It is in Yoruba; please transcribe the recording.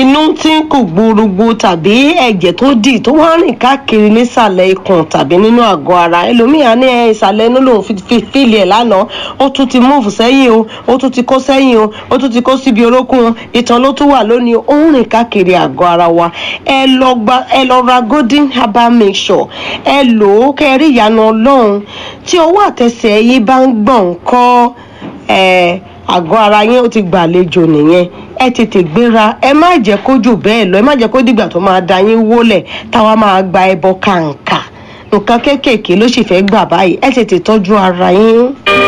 inú tí kò gbúrúgbú tàbí ẹ̀jẹ̀ tó dì tó wá rìn káàkiri nísàlẹ̀ ikùn tàbí nínú àgọ́ ara ẹlòmíà ní ẹ ìsàlẹ̀ inú lòun fi fi fíìlì ẹ̀ lánàá ó tún ti múùfù sẹ́yìn o ó tún ti kó sẹ́yìn o ó tún ti kó síbi orókùn o ìtàn ló tún wà lónìí ó ń rìn káàkiri àgọ́ ara wa ẹ lọ gba ẹ lọ ra golden herbal mixture ẹ lò ó kẹ́ ẹ rí ìyanu ọlọ́run tí ọwọ́ àtẹsẹ̀ yín bá ń gbọ̀n kọ́ ẹ àgọ́ ara yín ó ti gbàlejò nìyẹn ẹ tètè gbéra ẹ má jẹ́ kó jù bẹ́ẹ̀ lọ ẹ má jẹ́ kó dìgbà tó máa da yín wólẹ̀ táwa máa gba ẹbọ kàǹkà nǹkan kéékèèké ló sì fẹ́ gbà báyìí ẹ tètè tọ́jú ara yín.